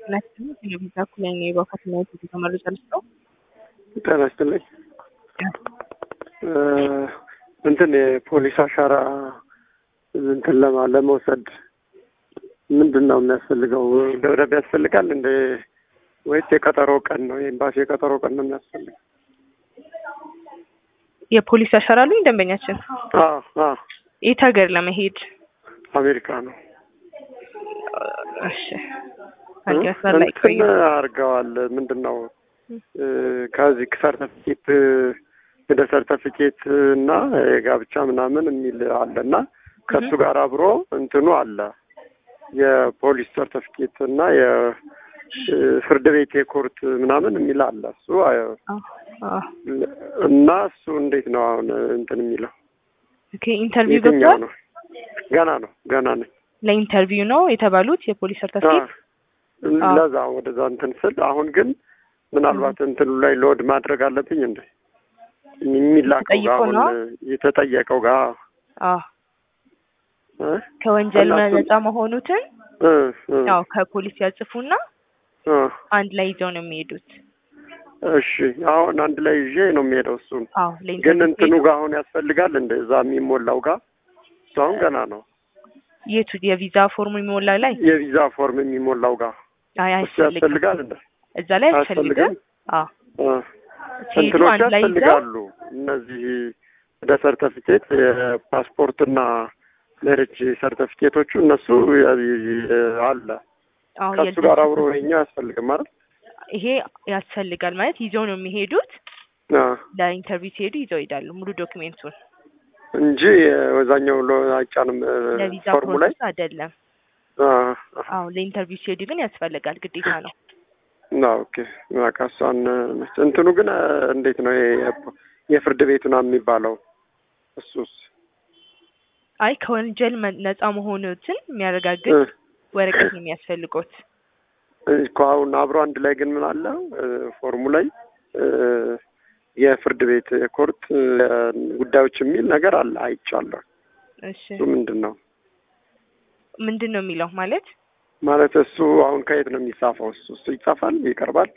ናቸው ቴሌቪዥን እኩል የባካትናየት የተመሩ ጨርሰው ጤና ይስጥልኝ። እንትን የፖሊስ አሻራ እንትን ለማ ለመውሰድ ምንድን ነው የሚያስፈልገው? ደብዳቤ ያስፈልጋል እንደ ወይስ የቀጠሮ ቀን ነው? የኤምባሲ የቀጠሮ ቀን ነው የሚያስፈልገው? የፖሊስ አሻራ አሉኝ ደንበኛችን አዎ አዎ፣ የት ሀገር ለመሄድ? አሜሪካ ነው። እሺ አንድ መስመር ላይ ቆዩ። እንትን አድርገዋል። ምንድን ነው ከዚህ ሰርተፊኬት ወደ ሰርተፊኬት እና የጋብቻ ምናምን የሚል አለ እና ከእሱ ጋር አብሮ እንትኑ አለ የፖሊስ ሰርተፊኬት እና የፍርድ ቤት የኮርት ምናምን የሚል አለ። እሱ እና እሱ እንዴት ነው አሁን እንትን የሚለው ኦኬ ኢንተርቪው የትኛው ገብቷል። ነው? ገና ነው ገና ነኝ። ለኢንተርቪው ነው የተባሉት የፖሊስ ሰርተፊኬት። አዎ። ለዛ ወደዛ እንትን ስል አሁን ግን ምናልባት እንትኑ ላይ ሎድ ማድረግ አለብኝ እንደ የሚላከው ጋር ተጠይቆ አሁን ነው? የተጠየቀው ጋር አዎ እ? ከወንጀል እና እሱን- ነጻ መሆኑትን እ እ ያው ከፖሊስ ያጽፉና እ አንድ ላይ ይዘው ነው የሚሄዱት። እሺ አሁን አንድ ላይ ይዤ ነው የሚሄደው። እሱን አዎ ግን ለኢንተርቪው እንትኑ ሲሄዱ ጋር አሁን ያስፈልጋል እንደ እዛ የሚሞላው ጋር እሱ አሁን ገና ነው። የቱ የቪዛ ፎርም የሚሞላ ላይ የቪዛ ፎርም የሚሞላው ጋር አይ እሱ አያስፈልግም። ያስፈልጋል እንደ እዛ ላይ አያስፈልግም? አያስፈልግም። አዎ እ ሲሄዱ እንትኖች አንድ ላይ ይዘው ያስፈልጋሉ። እነዚህ ወደ ሰርተፊኬት የፓስፖርትና ሜሬጅ ሰርተፊኬቶቹ እነሱ ያ- ያ- አለ አዎ ከሱ የልደት ጋር አብሮ ይኸኛው ያስፈልግም ማለት ይሄ ያስፈልጋል ማለት ይዘው ነው የሚሄዱት። ለኢንተርቪው ሲሄዱ ይዘው ይሄዳሉ ሙሉ ዶክሜንቱን። እንጂ ወዛኛው ሎ አይጫንም እ፣ ለቪዛ ፎርሙ ላይ ፕሮሰስ አይደለም። አ፣ አዎ ለኢንተርቪው ሲሄዱ ግን ያስፈልጋል፣ ግዴታ ነው። አ፣ ኦኬ በቃ እሷን መች- እንትኑ ግን እ፣ እንዴት ነው ይሄ የፖ- የፍርድ ቤቱ ነው የሚባለው እሱስ አይ ከወንጀል መ- ነጻ መሆኑትን የሚያረጋግጥ እ፣ ወረቀት ነው የሚያስፈልጎት። እኮ አሁን አብሮ አንድ ላይ ግን ምን አለ እ፣ ፎርሙ ላይ እ፣ የፍርድ ቤት የኮርት እ፣ ጉዳዮች የሚል ነገር አለ አይቻለሁ። እሺ እሱ ምንድን ነው ምንድን ነው የሚለው ማለት ማለት እሱ አሁን ከየት ነው የሚጻፈው? እሱ እሱ ይጻፋል ይቀርባል።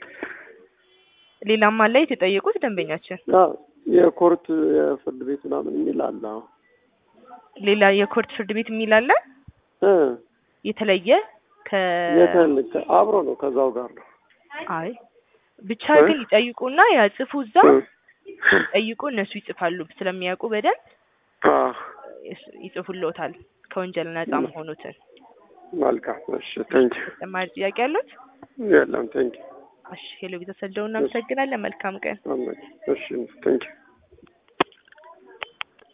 ሌላም አለ የተጠየቁት ደንበኛችን አዎ የኮርት የፍርድ ቤት ምናምን የሚል አለ። አዎ ሌላ የኮርት ፍርድ ቤት የሚል አለ እ፣ የተለየ ከ የተልከ አብሮ ነው ከዛው ጋር ነው። አይ ብቻ እ? ግን ይጠይቁና ያጽፉ እዛ እ፣ ጠይቁ እነሱ ይጽፋሉ ስለሚያውቁ በደንብ አ፣ ይስ- ይጽፉልዎታል ከወንጀል ነጻ እ። መሆኑትን መልካም እሺ፣ ቴንክ ተጨማሪ ጥያቄ ያሉት የለም ቴንክ እሺ ሄሎ ቤተሰብ ደውል እናመሰግናለን መልካም ቀን እሺ ቴንክ